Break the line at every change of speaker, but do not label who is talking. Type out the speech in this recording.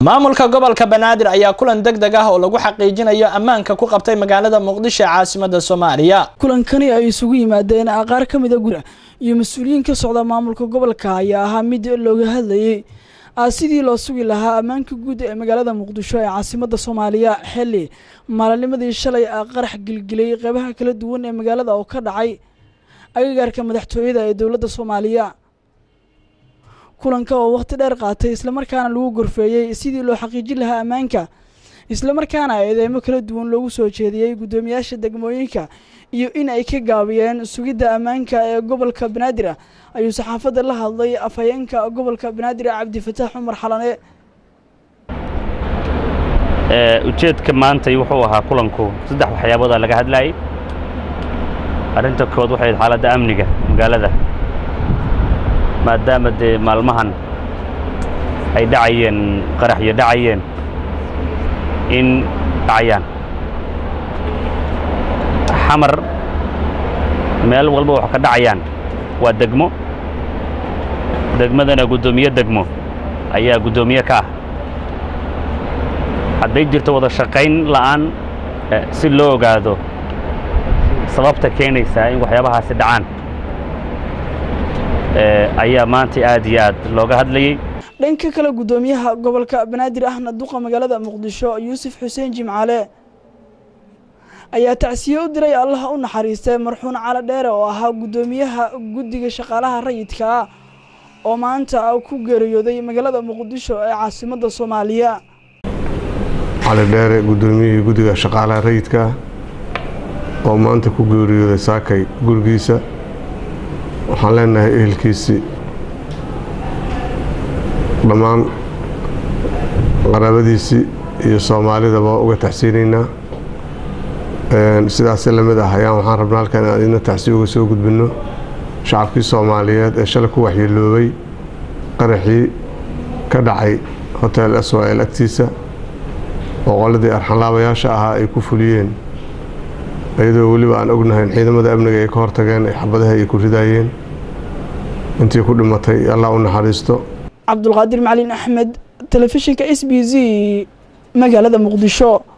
maamulka gobolka banaadir ayaa kulan deg deg ah oo lagu xaqiijinayo ammaanka ku qabtay magaalada muqdisho ee caasimada soomaaliya
kulankani ay isugu yimaadeen qaar ka mid a guri iyo mas-uuliyiin ka socda maamulka gobolka ayaa ahaa mid looga hadlayay sidii loo sugi lahaa ammaanka guud ee magaalada muqdisho ee caasimada soomaaliya xilli maalinimadii shalay qarax gilgilay qeybaha kala duwan ee magaalada oo ka dhacay agagaarka madaxtooyada ee dowladda soomaaliya kulanka oo waqti dheer qaatay islamarkaana lagu gorfeeyey sidii loo xaqiijin lahaa ammaanka islamarkaana eedeymo kala duwan loogu soo jeediyey guddoomiyaasha degmooyinka iyo in ay ka gaabiyeen sugidda ammaanka ee gobolka banaadir ayuu saxaafadda la hadlay afhayeenka gobolka banaadir cabdifataax cumar xalane
ujeedka maantay wuxuu ahaa kulanku saddex waxyaaboodaa laga hadlayay arrinta kood waxay xaaladda amniga magaalada maadaama dee maalmahan ay dhacayeen qaraxyo dhacayeen in dhacayaan xamar meel walba wax ka dhacayaan waa degmo degmadana guddoomiye degmo ayaa guddoomiye ka ah hadday jirto wada shaqayn la'aan si loo ogaado sababta keenaysaa in waxyaabahaasi dhacaan ayaa maanta aad iyo aad looga hadlayey
dhanka kale guddoomiyaha gobolka banaadir ahna duqa magaalada muqdisho yuusuf xuseen jimcaale ayaa tacsiye u diray allaha u naxariistay marxuun cali dheere oo ahaa guddoomiyaha guddiga shaqaalaha rayidka ah oo maanta ku geeriyooday magaalada muqdisho ee caasimadda soomaaliya
cali dheere guddoomiyihii guddiga shaqaalaha rayidka oo maanta ku geeriyooday saakay gurigiisa waxaan leenahay ehelkiisii dhammaan qaraabadiisii iyo soomaalidaba uga taxsiinaynaa sidaasi lamid ah ayaan waxaan rabnaa halkan inaan idina tacsiya uga soo gudbinno shacabkii soomaaliyeed ee shalay ku waxyeeloobay qaraxii ka dhacay hotel swal agtiisa oo qoladii arxanlaabayaasha ahaa ay ku fuliyeen iyadoo weliba aan ognahayn ciidamada amniga ay ka hortageen ay xabadaha ay ku ridaayeen intii ku dhimatay allah u naxariisto
cabdulqaadir macalin axmed telefishinka s b z magaalada muqdisho